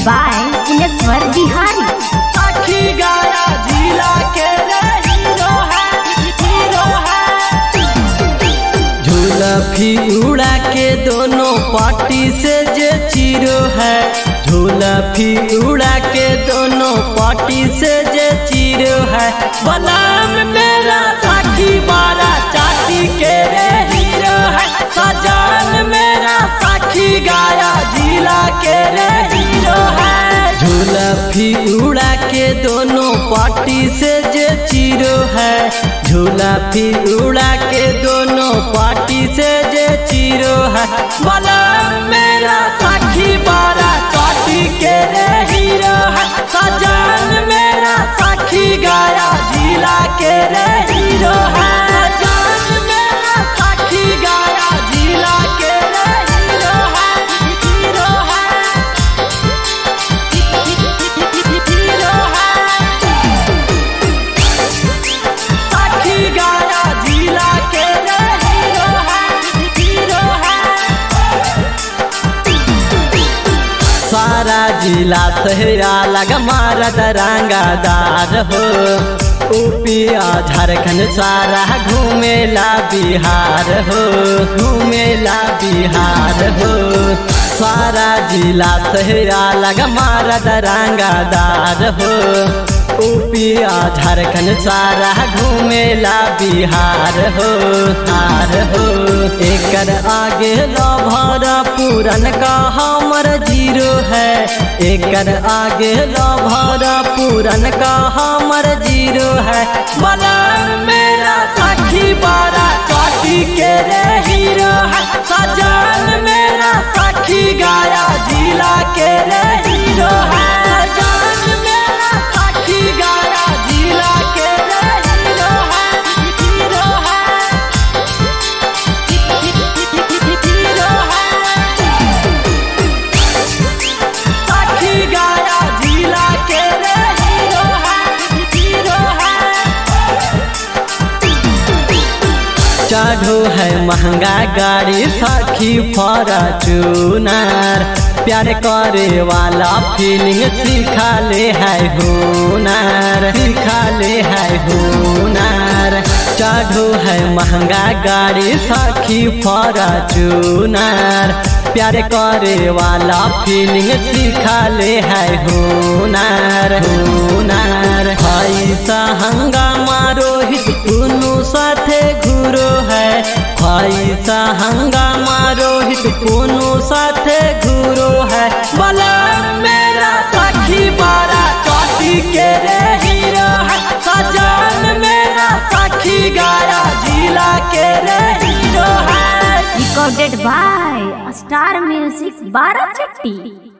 by Inaswar Bihari. आखी गाया जिला के रे हीरो है हीरो है झूलफी उड़ा के दोनों पार्टी से जे चीरो है झूलफी उड़ा के दोनों पार्टी से जे चीरो है बलाम मेरा साखी बारा चाटी के रे हीरो है सजान मेरा साखी गाया जिला के रे हीरो है झूलफी उड़ा के दोनों पार्टी से जे चीरो है झूलफी उड़ा के दोनों पार्टी से जे चीरो है बोला मेरा साखी बारा चाटी के रे हीरो है सजान मेरा साखी गाया जिला के रे हीरो है सजान मेरा साखी गाया जिला के रे हीरो है हीरो है हीरो है साखी गाया जिला के रे हीरो है हीरो है सारा जिला सहरा लग मारत रंगादार हो ऊपिया झारखंड सारा घूमेला बिहार हो घूमेला बिहार हो सारा जिला सहरा लग मारत रंगादार हो ऊपिया झारखंड सारा घूमेला बिहार हो हार हो एकर आगे लभर पूरन का हमर जीरो है एकर आगे लभर पूरन का हमर जीरो है बला मेरा साखी बारा काटी के रे हीरो है सजान मेरा साखी गाया जिला के रे हीरो है सजान मेरा साखी गाया जिला के रे हीरो है हीरो है हीरो है साखी गाया जिला के रे हीरो है हीरो है चढ़ो है महंगा गाड़ी साखी फॉर्चूनर प्यार करे वाला फीलिंग सिखा ले है हुनर सिखा ले है हुनर चढ़ो है महंगा गाड़ी साखी फॉर्चूनर प्यार करे वाला फीलिंग सिखा ले है हुनर हुनर ऐसा हंगामा रोहित कुनु साथे घुरो है ऐसा हंगामा रोहित कुनु साथे घुरो है बला मेरा साखी बारा काटी के रे हीरो है सजान मेरा साखी गाया जिला के रे हीरो है Recorded by Star Music Barachatti.